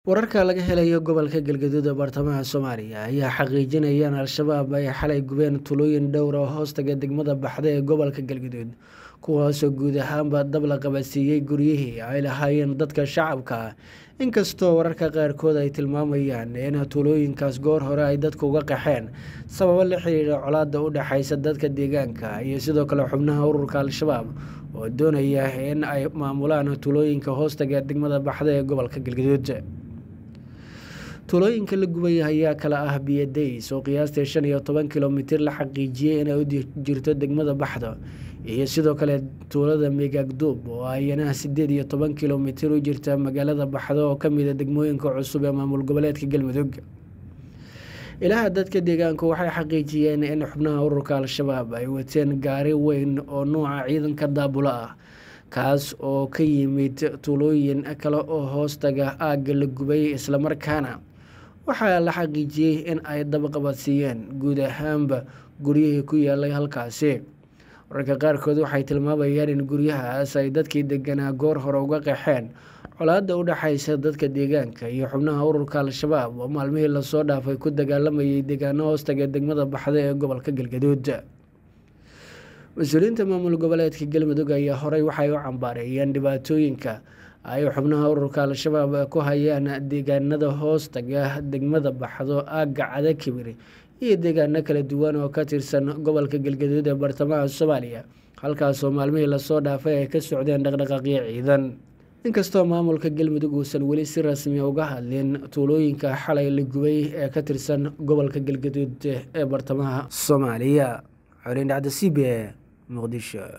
wararka laga helayo gobolka galgaduud ee baartamaha soomaaliya ayaa xaqiijinaya in al-shabaab ay xalay gubeen tulooyin dhowr oo hoostaga degmada baxda ee gobolka galgaduud kuwaasoo guud ahaanba dab la qabadsiiyey guryihii ay lahaayeen dadka shacabka inkastoo wararka qaarkood ay tilmaamayaan in tulooyinkaas goor hore ay dadku uga qaxeen sababo la xiriira colaada u dhexeysa dadka deegaanka iyo sidoo kale xubnaha ururka al-shabaab oo doonaya in ay maamulaan tulooyinka hoostaga degmada baxda ee gobolka galgaduud tulooyinka la gubay ayaa kala ah biyadays oo qiyaastii shan iyo toban kilomitir la xaqiijiyey inay u jirto degmada baxdo iyo sidoo kale tuulada megaagduub oo ayana sideed iyo toban kilomitir u jirta magaalada baxdo oo kamida degmooyinka cusub ee maamul goboleedka galmudug ilaha dadka deegaanku waxay xaqiijiyeen in xubnaha ururka al-shabaab ay wateen gaari weyn oo nuuca ciidanka daabulo ah kaas oo ka yimid tuulooyin kale oo hoostaga aagga la gubay islamarkaana waxaa la xaqiijiyey in ay dabaqabadsiiyeen guud ahaanba guryihii ku yaalay halkaasi wararka qaarkood waxay tilmaamayaan in guryahaas ay dadkii deganaa goor hore uga qaxeen colaada u dhexeysa dadka deegaanka iyo xubnaha ururka al-shabaab oo maalmihii lasoo dhaafay ku dagaalamayay deegaano hoostaga degmada baxda ee gobolka galgaduud mas-uuliyiinta maamul goboleedka galmudug ayaa horey waxay u cambaareeyeen dhibaatooyinka ay xubnaha ururka al-shabaab ku hayaan deegaanada hoostaga degmada baxdo aagga cada kibir iyo deegaano kala duwan oo ka tirsan gobolka galgaduud ee bartamaha soomaaliya halkaasoo maalmihii lasoo dhaafay ay ka socdeen dhaqdhaqaaqyo ciidan inkastoo maamulka galmudug uusan weli si rasmi uga hadlin tuulooyinka xalay la gubay ee ka tirsan gobolka galgaduud ee bartamaha soomaaliya xoreen dhacda c b e muqdisho